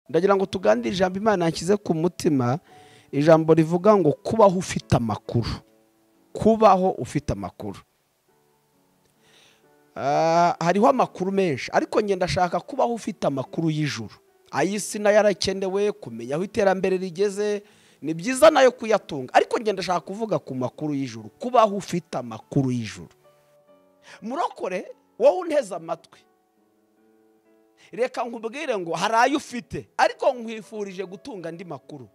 ndagira ngo tuganire ijambo imana yanshyize ku mutima ijambo rivuga ngo kubaho ufite amakuru kubaho ufite amakuru hariho amakuru menshi ariko ngenda ashaka kubaho ufite amakuru y'ijuru ay'isi nayo arakenewe kumenya aho iterambere rigeze ni byiza nayo kuyatunga ariko ngenda ashaka kuvuga ku makuru y'ijuru kubaho ufite amakuru y'ijuru murokore wowe unteze amatwi reka nkubwire ngo hari ayo ufite ariko nkwifurije gutunga andi makuru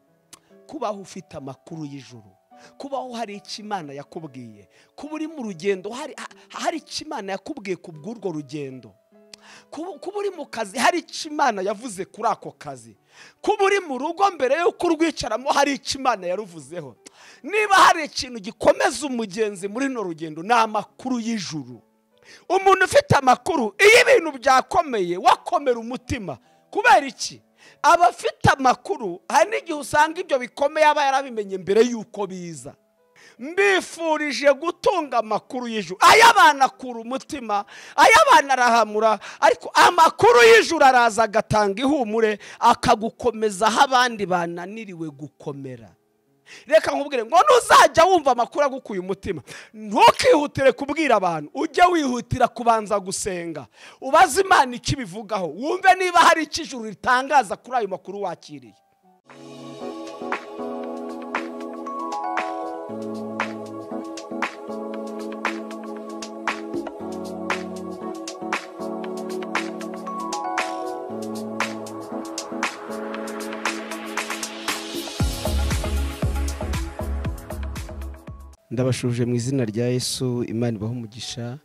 kubaho ufite amakuru y'ijuru kubaho hari icyo imana yakubwiye kuba uri mu rugendo hari icyo imana yakubwiye ku bw'urwo rugendo kuba uri mu kazi hari icyo imana yavuze kuri ako kazi kuba uri mu rugo mbere y'uko urwicaramo hari icyo imana yaruvuzeho niba hari ikintu gikomeza umugenzi muri runo rugendo ni amakuru y'ijuru umuntu ufite amakuru iyo ibintu byakomeye wakomera umutima kubera iki aba afite amakuru hari n'igihe usanga ibyo bikomeye aba yarabimenye mbere y'uko biza mbifurije gutunga amakuru y'ijuru ay'abana akura umutima ay'abana arahamura ariko amakuru y'ijuru araza agatanga ihumure akagukomeza aho abandi bananiriwe gukomera reka nkubwire ngo ntuzajya wumva amakuru agukuye umutima ntukihutire kubwira abantu ujye wihutira kubanza gusenga ubaze imana icyo ibivugaho wumve niba hari icyo ijuru ritangaza kuri ayo makuru wakiriye ndabashuje mu izina rya yesu imana ibaho umugisha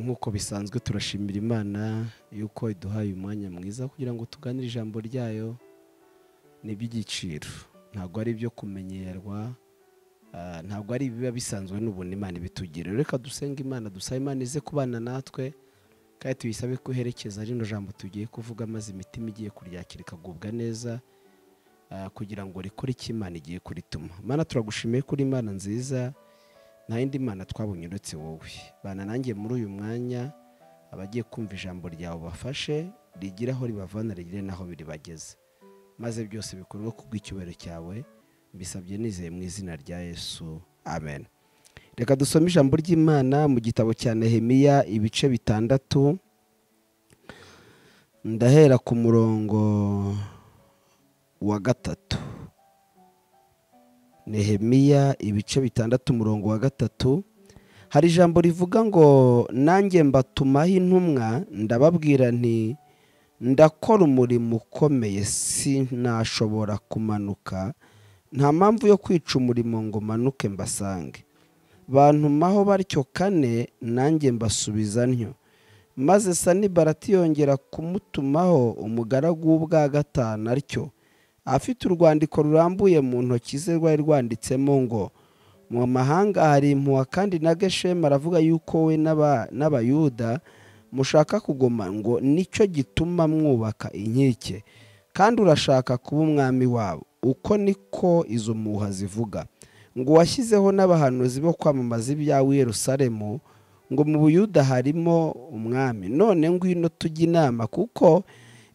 nk'uko bisanzwe turashimira imana yuko iduhaye umwanya mwiza kugira ngo tuganire ijambo ryayo ni iby'igiciro ntabwo ari ibyo kumenyerwa ntabwo ari ibiba bisanzwe n'ubuntu imana ibitugirira reka dusenge imana dusaba imana ize kubana natwe kandi tuyisabe kuherekeza rino jambo tugiye kuvuga maze imitima igiye kuryakira ikagubwa neza kugira ngo rikore icyo imana igiye kurituma mana turagushimiye kuri imana nziza nta yindi mana twabonye uretse wowe bana nanjye muri uyu mwanya abagiye kumva ijambo ryawe bafashe rigira aho ribavana rigire n'aho biribageze maze byose bikorwe kubw'icyubahiro cyawe mbisabye nizeye mu izina rya yesu amen reka dusome ijambo ry'imana mu gitabo cya nehemiya ibice bitandatu ndahera ku murongo wa gatatu nehemiya ibice bitandatu umurongo wa gatatu hari ijambo rivuga ngo nanjye mbatumaho intumwa ndababwira nti ndakora umurimo ukomeye sinashobora kumanuka nta mpamvu yo kwica umurimo ngo manuke mbasange bantumaho batyo kane nanjye mbasubiza ntyo maze sanibarati yongera kumutumaho umugaragu w'ubwa gatanu atyo afite urwandiko rurambuye mu ntoki ze rwari rwanditsemo ngo mu mahanga hari impuha kandi na geshemu aravuga yuko we n'abayuda mushaka kugoma ngo nicyo gituma mwubaka inkike kandi urashaka kuba umwami wabo uko niko izo mpuha zivuga ngo washyizeho n'abahanuzi bo kwamamaza ibyawe i Yerusalemu ngo mu buyuda harimo umwami none ngwino tujye inama kuko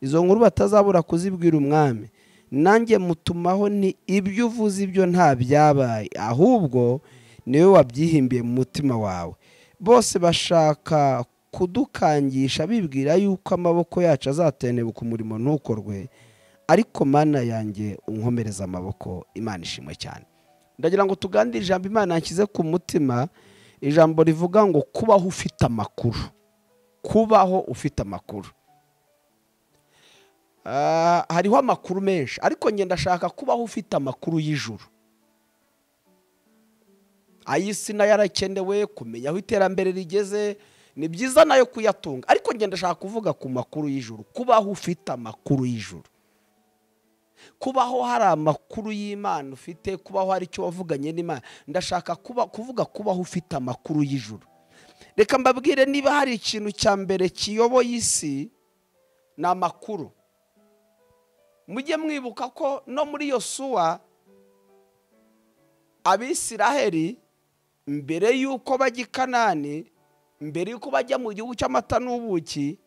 izo nkuru batazabura kuzibwira umwami nanjye mutumaho ni ibyo uvuze ibyo nta byabaye ahubwo niwe wabyihimbiye mu mutima wawe bose bashaka kudukangisha bibwira yuko amaboko yacu azatenebuka umurimo ntukorwe ariko mana yanjye unkomereza amaboko imana ishimwe cyane ndagira ngo tuganire ijambo imana yanshyize ku mutima ijambo rivuga ngo kubaho ufite amakuru kubaho ufite amakuru hariho amakuru menshi ariko ngenda ashaka kubaho ufite amakuru y'ijuru ay'isi nayo arakenewe kumenya aho iterambere rigeze ni byiza nayo kuyatunga ariko ngenda ashaka kuvuga ku makuru y'ijuru kubaho ufite amakuru y'ijuru kubaho hari amakuru y'imana ufite kubaho hari icyo wavuganye n'imana ndashaka kuvuga kubaho ufite amakuru y'ijuru reka mbabwire niba hari ikintu cya mbere kiyoboye isi ni amakuru mujye mwibuka ko no muri iyo suwa abisiraheri mbere y'uko bajya i kanani mbere y'uko bajya mu gihugu cy'amata n'ubuki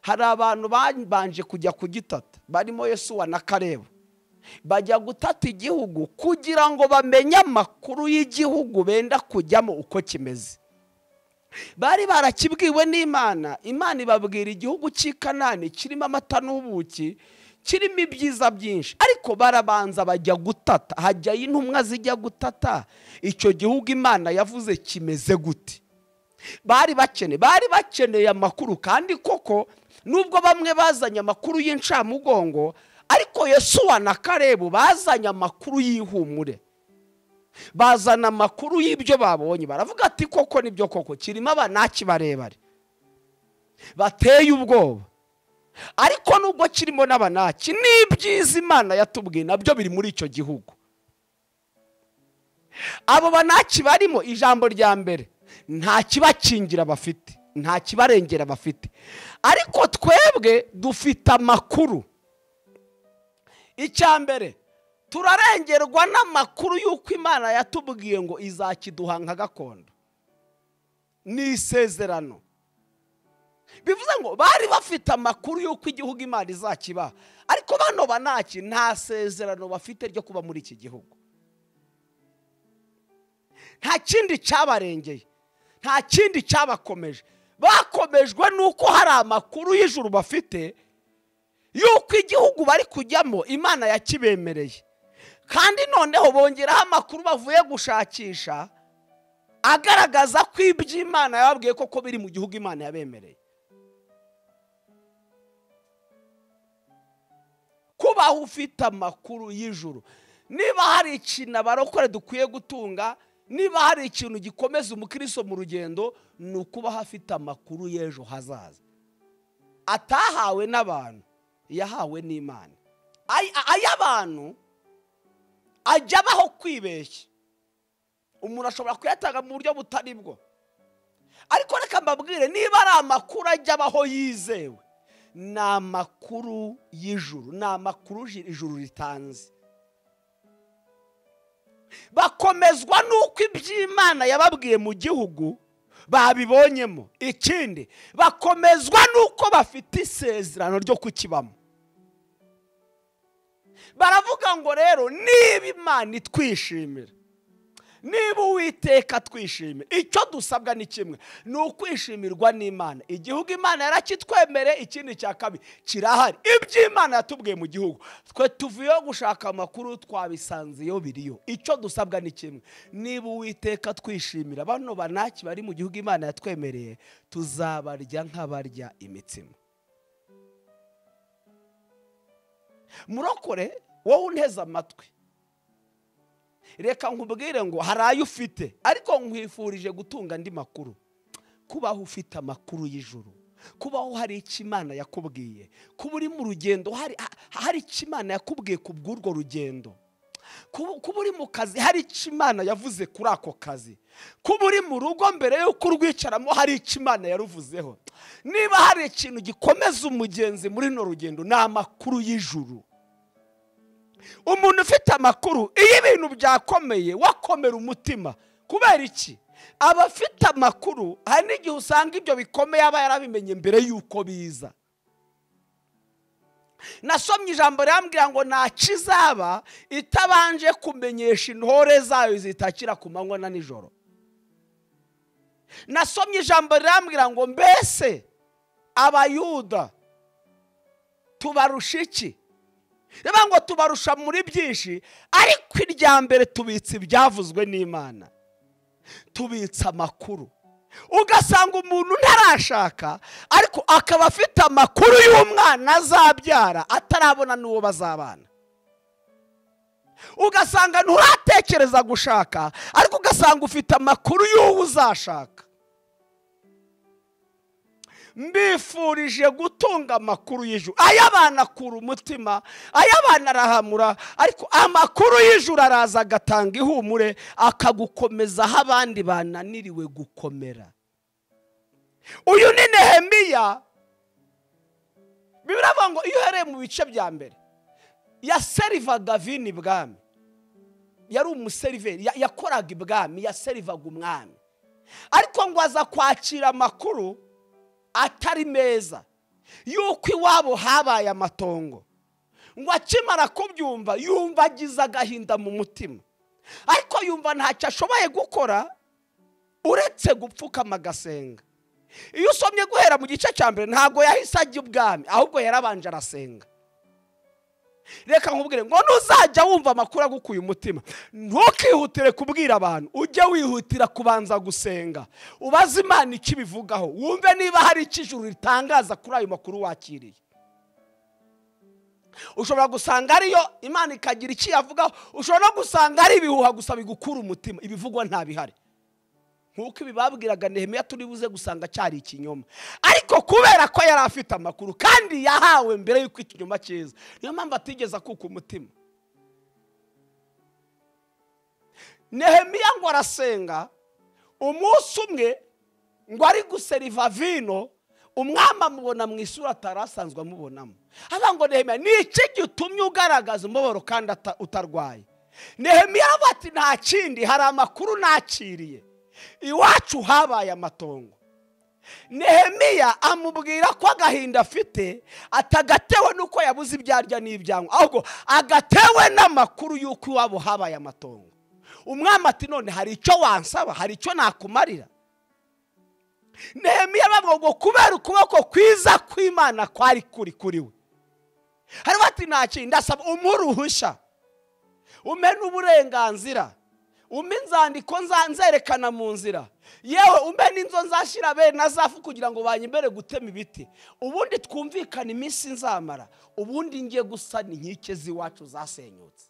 hari abantu babanje kujya kugitata barimo Yesuwa na kareba bajya gutata igihugu kugira ngo bamenye amakuru y'igihugu benda kujyamo uko kimeze bari barakibwiwe n'imana imana ibabwira igihugu cy'i kanani kirimo amata n'ubuki kirimo ibyiza byinshi ariko barabanza bajya gutata hajyayo intumwa zijya gutata icyo gihugu imana yavuze kimeze gute bari bakene bari bakeneye amakuru kandi koko nubwo bamwe bazanye amakuru y'incamugongo ariko Yesuwa na karebu bazanye amakuru y'ihumure bazana amakuru y'ibyo babonye baravuga ati koko nibyo koko kirimo abanaki barebare bateye ubwoba ariko nubwo kirimo n'abanaki n'ibyiza imana yatubwiye nabyo biri muri icyo gihugu abo banaki barimo ijambo rya mbere nta kibakingira bafite nta kibarengera bafite ariko twebwe dufite amakuru icya mbere turarengerwa n'amakuru y'uko imana yatubwiye ngo izakiduha nka gakondo ni isezerano bivuze ngo bari bafite amakuru y'uko igihugu imana izakibaha ariko bano banaki nta sezerano bafite ryo kuba muri iki gihugu nta kindi cyabarengeye nta kindi cyabakomeje bakomejwe n'uko hari amakuru y'ijuru bafite y'uko igihugu bari kujyamo imana yakibemereye kandi noneho bongeraho amakuru bavuye gushakisha agaragaza ko iby'imana yababwiye koko biri mu gihugu imana yabemereye kubaho ufite amakuru y'ijuru niba hari ikintu abarokore dukwiye gutunga niba hari ikintu gikomeza umukiriso mu rugendo ni ukubaho afite amakuru y'ejo hazaza atahawe n'abantu yahawe n'imana ay'abantu ajya abaho kwibeshya umuntu ashobora kuyatanga mu buryo butari bwo ariko reka mbabwire niba ari amakuru ajya abaho yizewe ni amakuru y'ijuru ni amakuru ijuru ritanze bakomezwa n'uko iby'imana yababwiye mu gihugu babibonyemo ikindi bakomezwa n'uko bafite isezerano ryo kukibamo baravuga ngo rero niba imana itwishimira niba uwiteka twishimira icyo dusabwa ni kimwe ni ukwishimirwa n'imana igihugu imana yarakitwemere ikindi cya kabiri kirahari iby'imana yatubwiye mu gihugu twe tuvuyeho gushaka amakuru twabisanze iyo biriyo icyo dusabwa ni kimwe niba uwiteka twishimira bano banaki bari mu gihugu imana yatwemereye tuzabarya nk'abarya imitsima murokore wowe unteze amatwi reka nkubwire ngo hari ayo ufite ariko nkwifurije gutunga andi makuru kubaho ufite amakuru y'ijuru kubaho hari icyo imana yakubwiye kuba uri mu rugendo hari icyo imana yakubwiye ku bw'urwo rugendo kuba uri mu kazi hari icyo imana yavuze kuri ako kazi kuba uri mu rugo mbere y'uko urwicaramo hari icyo imana yaruvuzeho niba hari ikintu gikomeza umugenzi muri runo rugendo ni amakuru y'ijuru umuntu ufite amakuru iyo ibintu byakomeye wakomera umutima kubera iki aba afite amakuru hari n'igihe usanga ibyo bikomeye aba yarabimenye mbere y'uko biza nasomye ijambo rirambwira ngo nta kizaba itabanje kumenyesha intore zayo zitakira ku manywa na nijoro nasomye ijambo rirambwira ngo mbese abayuda tubarusha iki reba ngo tubarusha muri byinshi ariko irya mbere tubitse ibyavuzwe n'imana tubitse amakuru ugasanga umuntu ntarashaka ariko akaba afite amakuru y'umwana azabyara atarabona n'uwo bazabana ugasanga nturatekereza gushaka ariko ugasanga ufite amakuru y'uwo uzashaka mbifurije gutunga amakuru y'ijuru ay'abana akura umutima ay'abana arahamura ariko amakuru y'ijuru araza agatanga ihumure akagukomeza aho abandi bananiriwe gukomera uyu ni nehemiya biravuga ngo iyo uhereye mu bice bya mbere yaserivaga vini ibwami yari umuseriveri yakoraga ibwami yaserivaga umwami ariko ngo aza kwakira amakuru atari meza yuko iwabo habaye amatongo ngo akimara kubyumva yumva agize agahinda mu mutima ariko yumva ntacyo ashoboye gukora uretse gupfukama agasenga iyo usomye guhera mu gice cya mbere ntabwo yahise ajya ubwami ahubwo yarabanje arasenga reka nkubwire ngo ntuzajya wumva amakuru agukuye umutima ntukihutire kubwira abantu ujye wihutira kubanza gusenga ubaze imana icyo ibivugaho wumve niba hari icyo ijuru ritangaza kuri ayo makuru wakiriye ushobora gusanga ariyo imana ikagira icyo iyavugaho ushobora no gusanga ari ibihuha gusa bigukura umutima ibivugwa ntabihari nk'uko ibi babwiraga nehemiya turi buze gusanga cyari ikinyoma ariko kubera ko yari afite amakuru kandi yahawe mbere y'uko ikinyoma cyiza niyo mpamvu atigeze akuka umutima nehemiya ngo arasenga umunsi umwe ngo ari guseriva vino umwami amubona mu isura atari asanzwe amubonamo haba ngo nehemiya ni iki gitumye ugaragaza umubabaro kandi utarwaye nehemiya aravuga ati nta kindi hari amakuru nakiriye iwacu habaye amatongo nehemiya amubwira ko agahinda afite atagatewe n'uko yabuze ibyarya n'ibyanywa ahubwo agatewe n'amakuru y'uko iwabo habaye amatongo umwami ati none hari icyo wansaba hari icyo nakumarira nehemiya bavuga ngo kubera ukuboko kwiza kw'imana kwari kuri kuri we hariho ati nta kindi ndasaba umuhe uruhushya umpe n'uburenganzira umpe inzandiko nzerekana mu nzira yewe umpe n'inzo nzashyira bene na zafu kugira ngo banyemere gutema ibiti ubundi twumvikane iminsi nzamara ubundi ngiye gusana inkike z'iwacu zasenyutse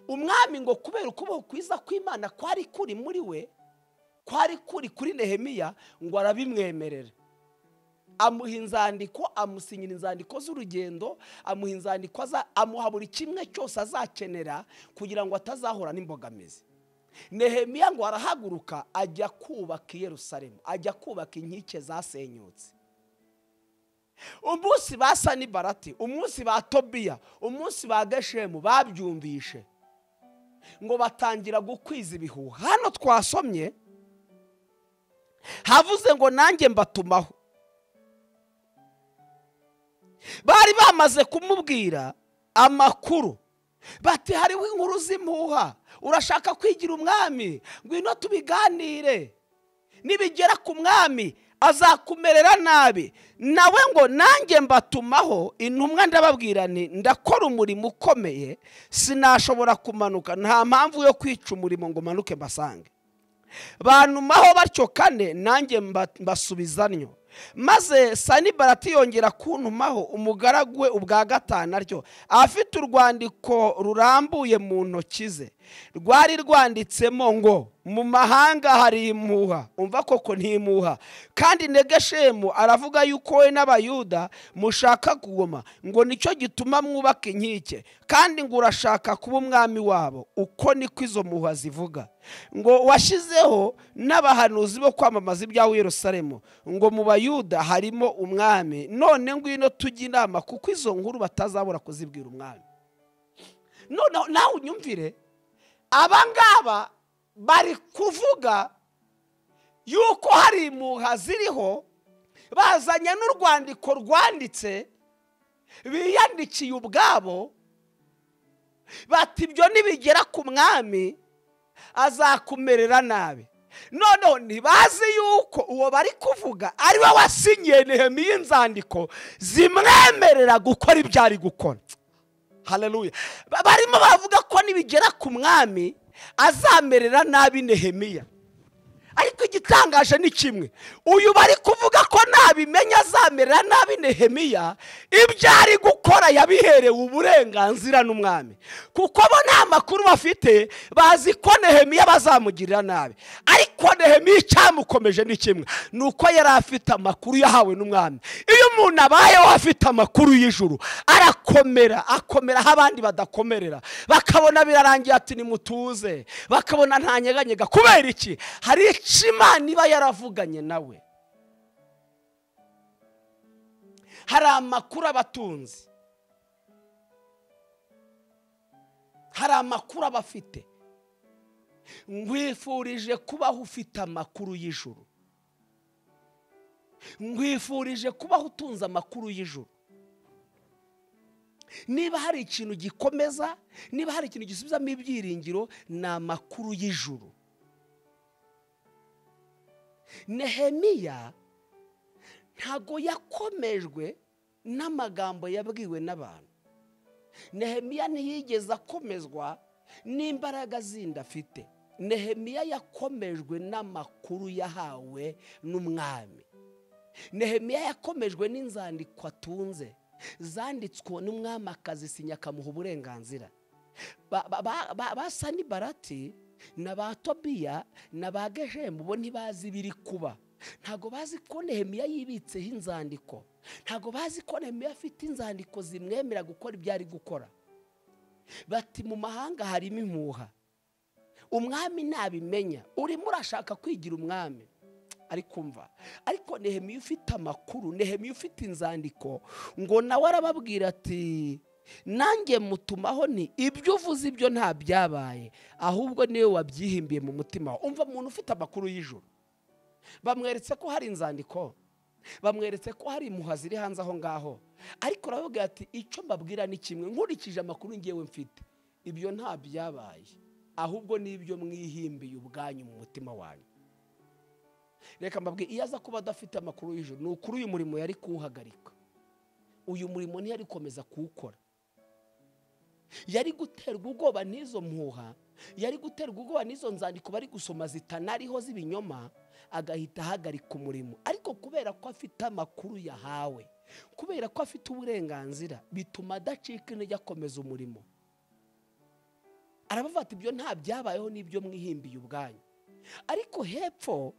umwami ngo kubera ukuboko kwiza kw'imana kwari kuri muri we kwari kuri kuri nehemiya ngo arabimwemerera amuha inzandiko amusinyira inzandiko z'urugendo amuha inzandiko amuha buri kimwe cyose azakenera kugira ngo atazahura n'imbogamizi nehemiya ngo arahaguruka ajya kubaka i Yerusalemu ajya kubaka inkike zasenyutse umunsi ba sanibarati umunsi ba tobiya umunsi ba geshemu babyumvishe ngo batangira gukwiza ibihuha hano twasomye havuze ngo nanjye mbatumaho bari bamaze kumubwira amakuru bati hariho inkuru z'impuha urashaka kwigira umwami ngwino tubiganire nibigera ku mwami azakumerera nabi nawe ngo nanjye mbatumaho intumwa ndababwira ni ndakora umurimo ukomeye sinashobora kumanuka nta mpamvu yo kwica umurimo ngo manuke mbasange bantumaho batyo kane nanjye mbasubizanyo maze sanibarati yongera kuntumaho umugaragu we ubwa gatanu aryo afite urwandiko rurambuye mu ntoki ze rwari rwanditsemo ngo mu mahanga hari imuha umva koko ntimuha kandi negeshemu aravuga yuko we n'abayuda mushaka kugoma ngo nicyo gituma mwubaka inkike kandi ngo urashaka kuba umwami wabo uko niko izo muha zivuga ngo washyizeho n'abahanuzi bo kwamamaza ibyawe i Yerusalemu ngo mu bayuda harimo umwami none ngwino tujye inama kuko izo nkuru batazabura kuzibwira umwami noneho nawe unyumvire abangaba bari kuvuga yuko hari impuha ziriho bazanye n'urwandiko rwanditse biyandikiye ubwabo bati ibyo nibigera ku mwami azakumerera nabi noneho ntibazi yuko uwo bari kuvuga ari we wasinyiye nehemiya inzandiko zimwemerera gukora ibyo ari gukora hareruye barimo bavuga ko nibigera ku mwami azamerera nabi nehemiya ariko igitangaje ni kimwe uyu bari kuvuga ko ntabimenya azamerera nabi nehemiya ibyo ari gukora yabiherewe uburenganzira n'umwami kuko bo nta makuru bafite bazi ko nehemiya bazamugirira nabi ariko nehemiya icyamukomeje ni kimwe ni uko yari afite amakuru yahawe n'umwami iyo umuntu abayeho afite amakuru y'ijuru arakomera akomera aho abandi badakomerera bakabona birarangiye ati nimutuze bakabona ntanyeganyega kubera iki hari icyo imana iba yaravuganye nawe hari amakuru abatunzi hari amakuru abafite nkwifurije kubaho ufite amakuru y'ijuru nkwifurije kubaho utunze amakuru y'ijoro niba hari ikintu gikomeza niba hari ikintu gisubizamo ibyiringiro ni amakuru y'ijoro nehemiya ntabwo yakomejwe n'amagambo yabwiwe n'abantu nehemiya ntiyigeze akomezwa n'imbaraga zindi afite nehemiya yakomejwe n'amakuru yahawe n'umwami nehemiya yakomejwe n'inzandiko atunze zanditswe n'umwami akazisinya akamuha uburenganzira basa n'ibarati na ba tobiya na ba gejemu bo ntibazi ibiri kuba ntabwo bazi ko nehemiya yibitseho inzandiko ntabwo bazi ko nehemiya afite inzandiko zimwemera gukora ibyo ari gukora bati mu mahanga harimo impuha umwami ntabimenya urimo urashaka kwigira umwami ari kumva ariko nehemiya ufite amakuru nehemiya ufite inzandiko ngo nawe arababwira ati nanjye mutumaho ni ibyo uvuze ibyo nta byabaye ahubwo niwe wabyihimbiye mu mutima wawe umva umuntu ufite amakuru y'ijoro bamweretse ko hari inzandiko bamweretse ko hari impuha ziri hanze aho ngaho ariko urababwira ati icyo mbabwira ni kimwe nkurikije amakuru ngewe mfite ibyo nta byabaye ahubwo ni ibyo mwihimbiye ubwanyu mu mutima wanyu reka mbabwire iyo aza kuba adafite amakuru y'ijoro ni ukuri uyu murimo yari kuwuhagarika uyu murimo ntiyari gukomeza kuwukora yari guterwa ubwoba n'izo mpuha yari guterwa ubwoba n'izo nzandiko bari gusoma zitanariho z'ibinyoma agahita ahagarika umurimo ariko kubera ko afite amakuru yahawe kubera ko afite uburenganzira bituma adacika intege akomeza umurimo arabafata ibyo nta byabayeho n'ibyo mwihimbiye ubwanyu ariko hepfo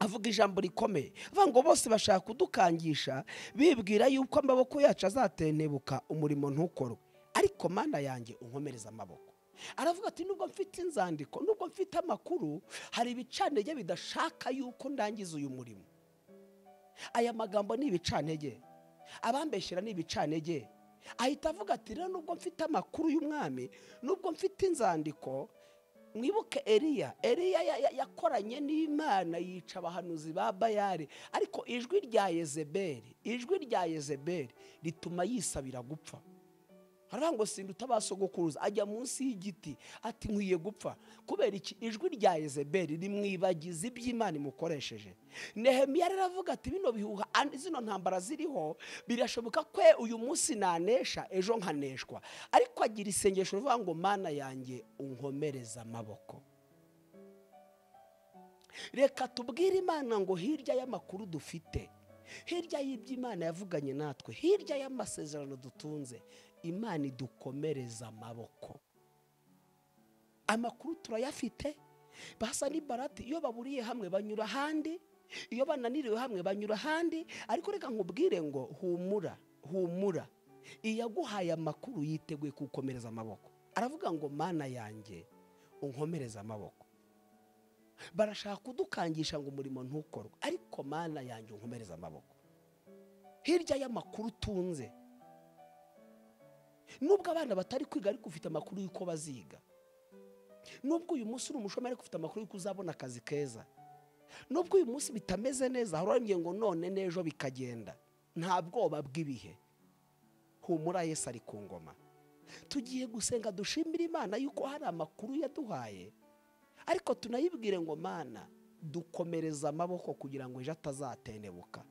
avuga ijambo rikomeye avuga ngo bose bashaka kudukangisha bibwira yuko amaboko yacu azatentebuka umurimo ntukorwe ariko mana yanjye unkomereza amaboko aravuga ati nubwo mfite inzandiko nubwo mfite amakuru hari ibicanege bidashaka yuko ndangiza uyu murimo aya magambo ni ibicanege abambeshyira ni ibicanege ahita avuga ati rero nubwo mfite amakuru y'umwami nubwo mfite inzandiko mwibuke eriya eriya yakoranye n'imana yica abahanuzi ba bayari ariko ijwi rya yezeberi ijwi rya yezeberi rituma yisabira gupfa hariya ngo sida utabasogokuruza ajya munsi y'igiti ati nkwiye gupfa kubera iki ijwi rya yezeberi rimwibagiza iby'imana imukoresheje nehemiya rero avuga ati bino bihuha zino ntambara ziriho birashoboka ko uyu munsi nanesha ejo nkaneshwa ariko agira isengesho rivuga ngo mana yanjye unkomereze amaboko reka tubwire imana ngo hirya y'amakuru dufite hirya y'iby'imana yavuganye natwe hirya y'amasezerano dutunze imana idukomereza amaboko amakuru turayafite basa n'ibarati iyo baburiye hamwe banyura ahandi iyo bananiriwe hamwe banyura ahandi ariko reka nkubwire ngo humura humura iyaguhaye amakuru yiteguye kugukomereza amaboko aravuga ngo mana yanjye unkomereze amaboko barashaka kudukangisha ngo umurimo ntukorwe ariko mana yanjye unkomereze amaboko hirya y'amakuru utunze nubwo abana batari kwiga ariko ufite amakuru y'uko baziga nubwo uyu munsi uri umushomeri ariko ufite amakuru y'uko uzabona akazi keza nubwo uyu munsi bitameze neza hari urambwiye ngo none n'ejo bikagenda nta bwoba bw'ibihe humura yesi ari ku ngoma tugiye gusenga dushimira imana y'uko hari amakuru yaduhaye ariko tunayibwire ngo mana dukomereza amaboko kugira ngo ejo atazatenebuka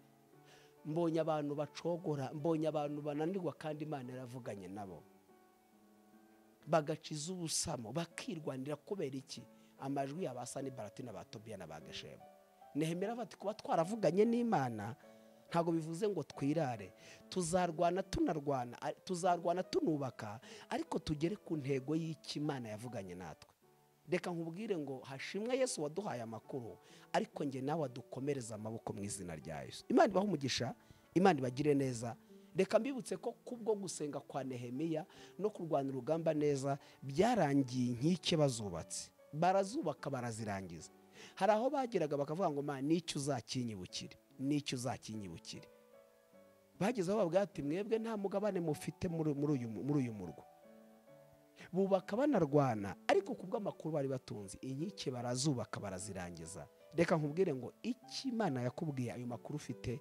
mbonye abantu bacogora mbonye abantu bananirwa kandi imana yaravuganye nabo bagaciza ubusamo bakirwanira kubera iki amajwi ya ba sani baratina ba tobiya na ba gashemu nehemera bati kuba twaravuganye n'imana ntabwo bivuze ngo twirare tuzarwana tunarwana tuzarwana tunubaka ariko tugere ku ntego y'ikimana yavuganye natwe reka nkubwire ngo hashimwe yesu waduhaye amakuru ariko njye nawe adukomereza amaboko mu izina rya yesu imana ibaha umugisha imana ibagire neza reka mbibutse ko kubwo gusenga kwa nehemiya no kurwana urugamba neza byarangiye inkike bazubatse barazubaka barazirangiza hari aho bageraga bakavuga ngo mwana n'icyo uzakinyibukire n'icyo uzakinyibukire bageze aho bavuga ati mwebwe nta mugabane mufite muri uyu murwa bubaka banarwana ariko ku bw'amakuru bari batunze inkike barazubaka barazirangiza reka nkubwire ngo iki imana yakubwiye ayo makuru ufite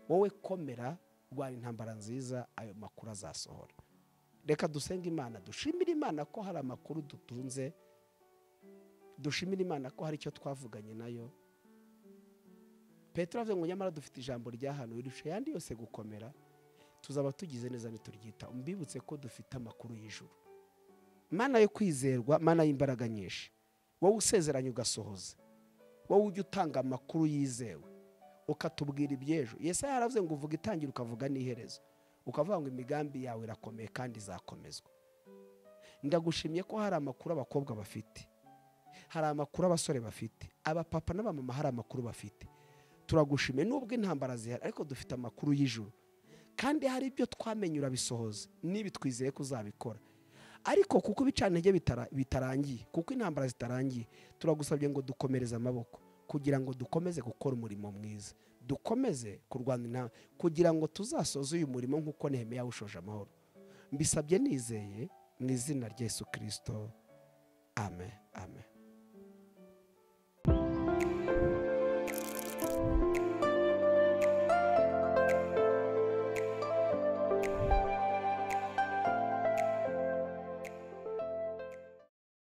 wowe komera rwara intambara nziza ayo makuru azasohora reka dusenge imana dushimire imana ko hari amakuru dutunze dushimire imana ko hari icyo twavuganye nayo petero avuze ngo nyamara dufite ijambo ryahanuwe rirusha ayandi yose gukomera tuzaba tugize neza ntituryita umbibutse ko dufite amakuru y'ijuru mana yo kwizerwa mana y'imbaraga nyinshi wowe usezeranye ugasohoza wowe ujya utanga amakuru yizewe ukatubwira iby'ejo yesi yaravuze ngo uvuga itangira ukavuga n'iherezo ukavuga ngo imigambi yawe irakomeye kandi izakomezwa ndagushimye ko hari amakuru abakobwa bafite hari amakuru abasore bafite abapapa n'abamama hari amakuru bafite turagushimiye nubwo intambara zihari ariko dufite amakuru y'ijoro kandi hari ibyo twamenye urabisohoza nibi twizeye ko uzabikora ariko kuko ibicanenge bitarangiye kuko intambara zitarangiye turagusabye ngo dukomereze amaboko kugira ngo dukomeze gukora umurimo mwiza dukomeze kurwanya intambara kugira ngo tuzasoze uyu murimo nk'uko nehemiya yawushoje amahoro mbisabye nizeye mu izina rya Yesu kirisito amen amen